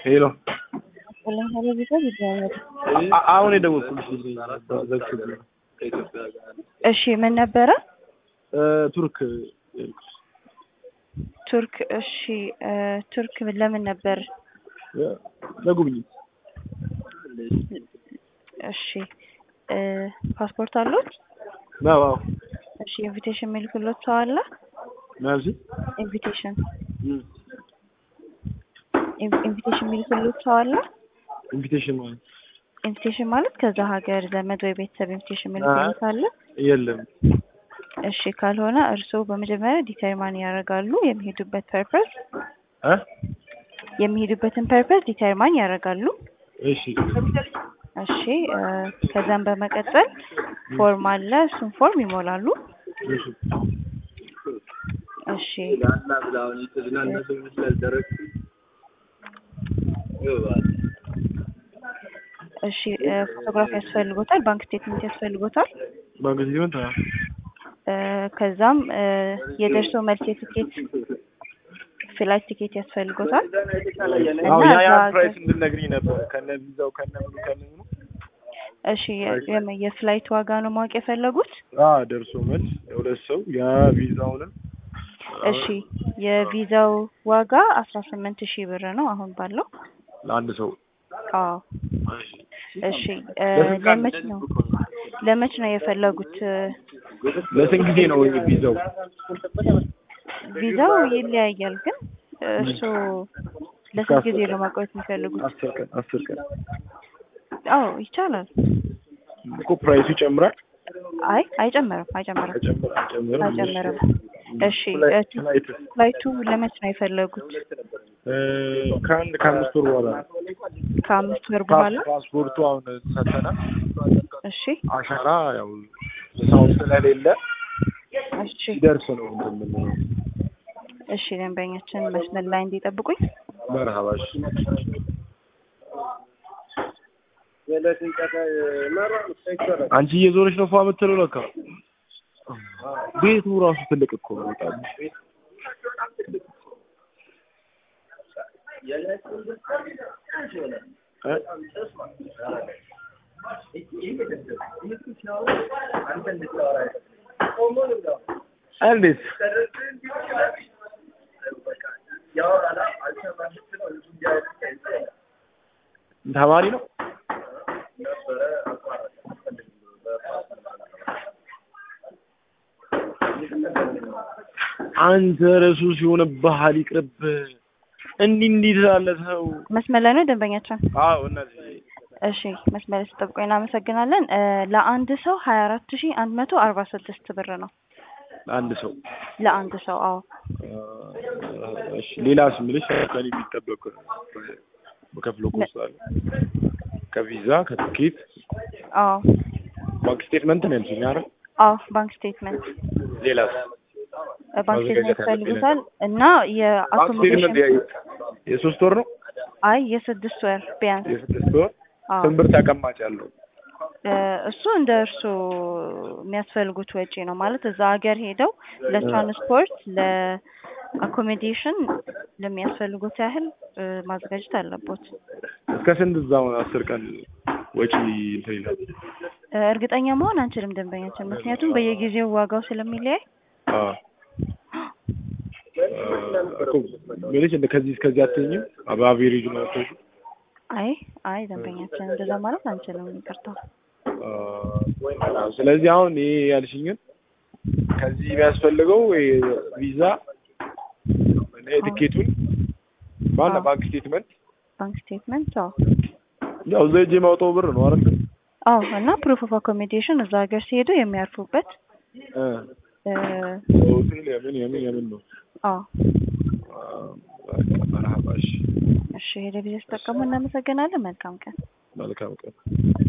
ሄሎ ወላሂ ቤተሰብ ይደዋወል። አ- አሁን የደወልኩልሽ ዘግቶብኝ ነው። እሺ ምን ነበረ? እ፣ ቱርክ ቱርክ። እሺ እ፣ ቱርክ ለምን ነበር? እ፣ ለጉብኝት እሺ እ፣ ፓስፖርት አሉት? ነው። አዎ እሺ ኢንቪቴሽን የሚልክሎት ሰው አለ? ናዚ ኢንቪቴሽን ኢን- ኢንቪቴሽን የሚልክሎት ሰው አለ? ኢንቪቴሽን ማለት ኢንቪቴሽን ማለት ከዛ ሀገር ዘመድ ወይ ቤተሰብ ኢንቪቴሽን የሚልክሎት አለ? የለም። እሺ ካልሆነ እርስዎ በመጀመሪያ ዲተርማን ያደርጋሉ የሚሄዱበት ፐርፐስ እ የሚሄዱበትን ፐርፐስ ዲተርማን ያደርጋሉ። እሺ እሺ እ፣ ከዛም በመቀጠል ፎርም አለ እሱን ፎርም ይሞላሉ። እሺ እሺ እሺ እ፣ ፎቶግራፍ ያስፈልጎታል፣ ባንክ ስቴትመንት ያስፈልጎታል። ባንክ ስቴትመንት አዎ። እ፣ ከዛም እ፣ የደርሶ መልስ የትኬት ፍላይት ቲኬት ያስፈልጎታል እና አዎ ያ ያ እዛ ፕራይስ ሀገር- እንድነግሪኝ ነበር ከነ ቪዛው ከነ ምኑ ከነ ምኑ እሺ የ- የም- የፍላይት ዋጋ ነው ማወቅ የፈለጉት? አ ደርሶ መልስ የሁለት ሰው ያ ቪዛውንም እሺ የቪዛው ዋጋ አስራ ስምንት ሺህ ብር ነው አሁን ባለው። ለአንድ ሰው አዎ እሺ እ፣ ለስንት ቀን? ለመች ነው ለመች ነው የፈለጉት? እ፣ ለስንት ጊዜ ነው ቪዛው? ቪዛው ይለያያል፣ ግን እርሱ ለስንት ጊዜ ነው ማቆየት የሚፈልጉት? አስር ቀን አስር ቀን አዎ ይቻላል። እኮ ፕራይሱ ይጨምራል አይ አይጨምርም፣ አይጨምርም፣ አይጨምርም አይጨምርም አይጨምርም። እሺ እ፣ ፍላይት ፍላይት ፍላይቱ ለመች ነው የፈለጉት? እ፣ ከአንድ ከአምስት ወር በኋላ ነው። ከአምስት ወር በኋላ። ፓስ- ፓስፖርቱ አሁን ሰተናል። እሺ አሻራ ያው ሰው ስለሌለ እሺ ሲደርስ ነው እንትን የምንለው። እሺ ደንበኛችን መስመር ላይ እንዲጠብቁኝ። መርሀባሽ አንቺ እየዞረች ነው ፏ የምትለው ለካ ቤቱ ራሱ ትልቅ እኮ ነው በጣም እ? እንዴት ተማሪ ነው አንተ ረሱ ሲሆን ባህል ይቅርብ እንዲህ እንዲህ ትላለህ ሰው መስመር ላይ ነው ደንበኛችን። አዎ እነዚህ እሺ መስመር ላይ ስጠብቁኝ እናመሰግናለን። እ፣ ለአንድ ሰው ሀያ አራት ሺ አንድ መቶ አርባ ስድስት ብር ነው አንድ ሰው ለአንድ ሰው። አዎ እሺ ሌላስ የምልሽ ከእኔ የሚጠበቅ በከፍሎ ኮስት አለ ከቪዛ ከትኬት አዎ ባንክ ስቴትመንት ነው ያልሽኝ አይደል አዎ ባንክ ስቴትመንት ሌላስ እ፣ ባንክ ስቴትመንት ማዘጋጀት ያለብኝ ይፈልጉታል እና ባንክ ስቴትመንት የአኮሞዴሽን የ- የሶስት ወር ነው አይ የስድስት ወር ቢያንስ የስድስት ወር አዎ ስንት ብር ተቀማጭ ያለው እ፣ እሱ እንደ እርሱ የሚያስፈልጉት ወጪ ነው ማለት እዛ ሀገር ሄደው ለትራንስፖርት ለአኮሞዴሽን ለሚያስፈልጉት ያህል እ፣ ማዘጋጀት አለቦት። እስከ ስንት እዛው አስር ቀን ወጪ እንትን ይላል እ፣ እርግጠኛ መሆን አንችልም ደንበኛችን፣ ምክንያቱም በየጊዜው ዋጋው ስለሚለያይ። አዎ እኮ ምንሽ እንደ ከዚህ እስከዚህ አትኝም በአቬሬጅ ነው አትወጪ አይ አይ ደንበኛችን እንደዛ ማለት አንችልም፣ ይቅርታ። ስለዚህ አሁን ይሄ ያልሽኝን ከዚህ የሚያስፈልገው ቪዛ እና የትኬቱን ባለ አዎ። ባንክ ስቴትመንት ባንክ ስቴትመንት አዎ ያው እዛ ሄጄ የማውጣው ብር ነው አይደል? አዎ እና ፕሩፍ ኦፍ አኮሞዴሽን እዛ ሀገር ሲሄዱ የሚያርፉበት እ እ፣ ሆቴል የምን የምን የምን ነው አዎ መርሀባ እሺ እሺ ሄደ ጊዜ ተጠቀሙ። እናመሰግናለን። መልካም ቀን። መልካም ቀን